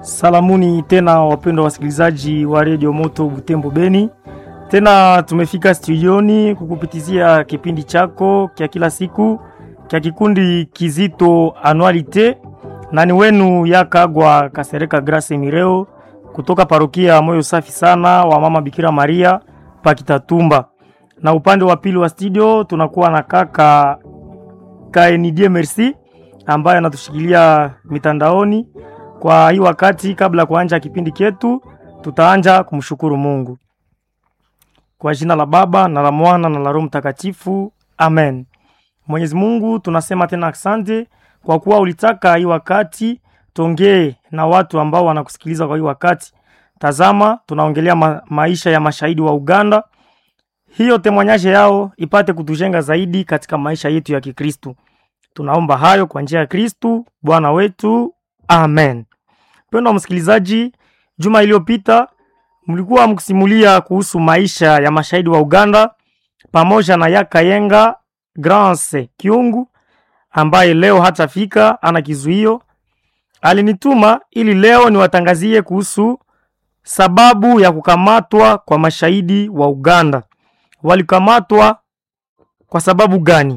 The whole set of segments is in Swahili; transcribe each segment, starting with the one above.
Salamuni tena wapendwa wasikilizaji wa redio Moto Butembo Beni, tena tumefika studioni kukupitizia kipindi chako kya kila siku kya kikundi kizito anualite, na ni wenu Yakagwa Kasereka Grace Mireo kutoka parokia Moyo Safi Sana wa Mama Bikira Maria Pakitatumba, na upande wa pili wa studio tunakuwa na kaka Kaenidie Merci ambaye anatushikilia mitandaoni kwa hii wakati. Kabla ya kuanja kipindi chetu, tutaanja kumshukuru Mungu kwa jina la Baba na la Mwana na la Roho Mtakatifu, amen. Mwenyezi Mungu, tunasema tena asante kwa kuwa ulitaka hii wakati tongee na watu ambao wanakusikiliza kwa hii wakati. Tazama, tunaongelea ma maisha ya mashahidi wa Uganda, hiyo temwanyaje yao ipate kutujenga zaidi katika maisha yetu ya Kikristu. Tunaomba hayo kwa njia ya Kristu Bwana wetu, amen. Mpendwa msikilizaji, juma iliyopita mlikuwa mkisimulia kuhusu maisha ya mashahidi wa Uganda pamoja na Yakayenga Grance Kiungu ambaye leo hatafika, ana kizuio. Alinituma ili leo niwatangazie kuhusu sababu ya kukamatwa kwa mashahidi wa Uganda. Walikamatwa kwa sababu gani?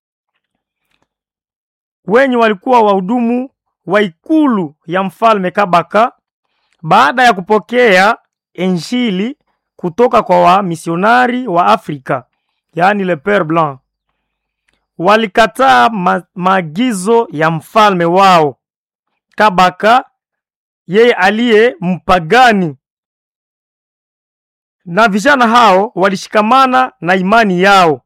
Wenye walikuwa wahudumu wa ikulu ya mfalme Kabaka baada ya kupokea Injili kutoka kwa wamisionari wa Afrika, yaani le Pere Blanc, walikataa ma maagizo ya mfalme wao Kabaka, yeye aliye mpagani, na vijana hao walishikamana na imani yao,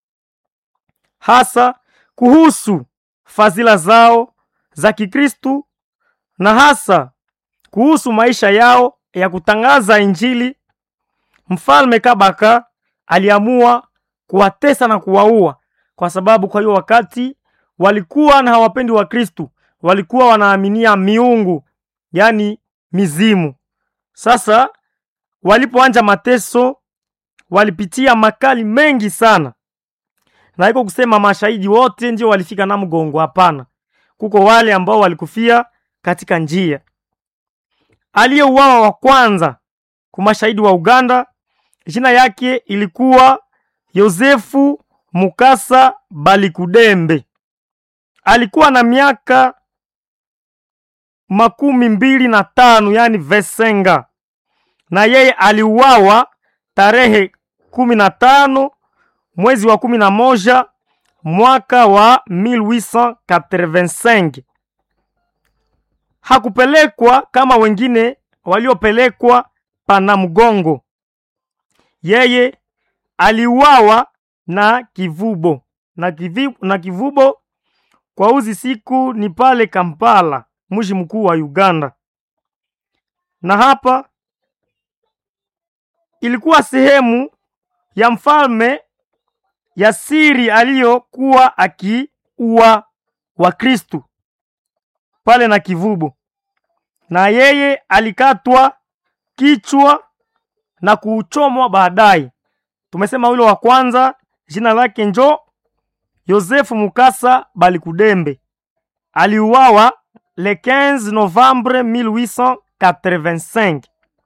hasa kuhusu fadhila zao za Kikristu na hasa kuhusu maisha yao ya kutangaza Injili. Mfalme Kabaka aliamua kuwatesa na kuwaua, kwa sababu kwa hiyo wakati walikuwa na hawapendi wa Kristu, walikuwa wanaaminia miungu, yaani mizimu. Sasa walipoanja mateso, walipitia makali mengi sana, na iko kusema mashahidi wote ndio walifika na mgongo. Hapana, kuko wale ambao walikufia katika njia. Aliyeuawa wa kwanza kwa mashahidi wa Uganda, jina yake ilikuwa Yosefu Mukasa Balikudembe. Alikuwa na miaka makumi mbili na tano yani vesenga, na yeye aliuawa tarehe kumi na tano mwezi wa kumi na moja mwaka wa 1885. Hakupelekwa kama wengine waliopelekwa Panamgongo. Yeye aliuawa na kivubo na, kivi, na kivubo kwa uzi siku ni pale Kampala, mji mkuu wa Uganda, na hapa ilikuwa sehemu ya mfalme ya siri aliyokuwa akiua Wakristu pale na kivubo, na yeye alikatwa kichwa na kuchomwa baadaye. Tumesema yule wa kwanza jina lake njo Yosefu Mukasa Balikudembe, aliuawa le 15 Novembre 1885.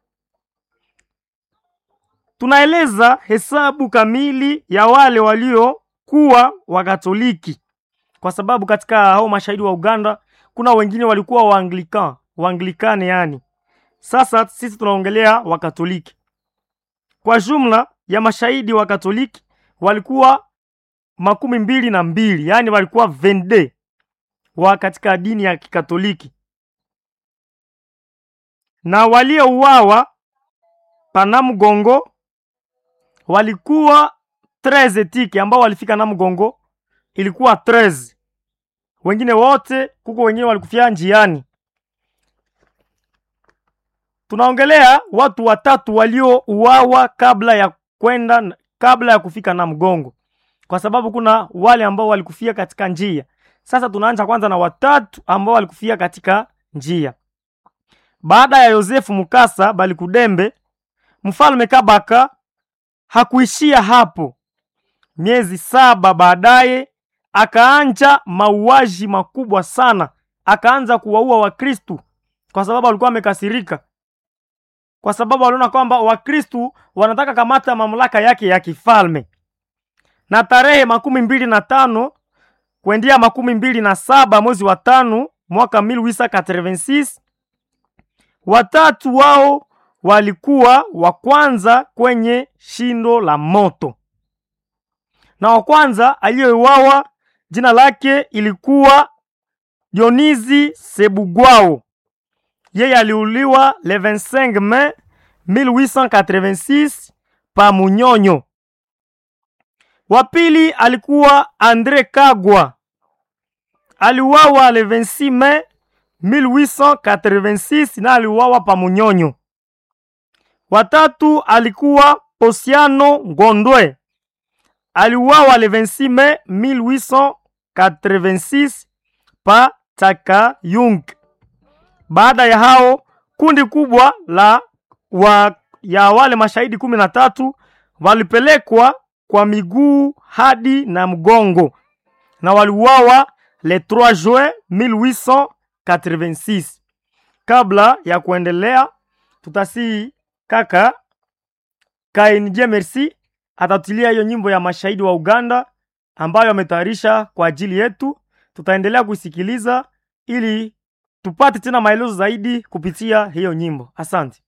Tunaeleza hesabu kamili ya wale waliokuwa Wakatoliki kwa sababu katika hao mashahidi wa Uganda kuna wengine walikuwa Waanglikan, Waanglikane yani. Sasa sisi tunaongelea Wakatoliki. Kwa jumla ya mashahidi wa Katoliki walikuwa makumi mbili na mbili, yani walikuwa vende wa katika dini ya Kikatoliki, na waliouawa Panamgongo walikuwa 13 tiki ambao walifika na mgongo ilikuwa 13. Wengine wote kuko wenyewe walikufia njiani. Tunaongelea watu watatu waliouawa kabla ya kwenda kabla ya kufika na mgongo, kwa sababu kuna wale ambao walikufia katika njia. Sasa tunaanza kwanza na watatu ambao walikufia katika njia. Baada ya Yosefu Mukasa Balikudembe, mfalme Kabaka hakuishia hapo. Miezi saba baadaye akaanja mauaji makubwa sana, akaanza kuwaua Wakristu kwa sababu walikuwa wamekasirika, kwa sababu waliona kwamba Wakristu wanataka kamata mamlaka yake ya kifalme. Na tarehe makumi mbili na tano kuendia makumi mbili na saba mwezi wa tano mwaka 1886 watatu wao walikuwa wa kwanza kwenye shindo la moto, na wa kwanza aliyeuawa jina lake ilikuwa Dionizi Sebugwao. Yeye aliuliwa le 25 Mai 1886 pa Munyonyo. Wa pili alikuwa Andre Kagwa, aliuawa le 26 Mai 1886 na aliuawa pa Munyonyo. Watatu alikuwa Posiano Ngondwe, aliuawa le 26 Mai 1886 pa Takayung. Baada ya hao kundi kubwa la wa, ya wale mashahidi kumi na tatu walipelekwa kwa miguu hadi na mgongo na waliuawa le 3 juin 1886. Kabla ya kuendelea, tutasii kaka Kainje Merci atatulia hiyo nyimbo ya mashahidi wa Uganda ambayo ametayarisha kwa ajili yetu. Tutaendelea kusikiliza ili tupate tena maelezo zaidi kupitia hiyo nyimbo. Asante.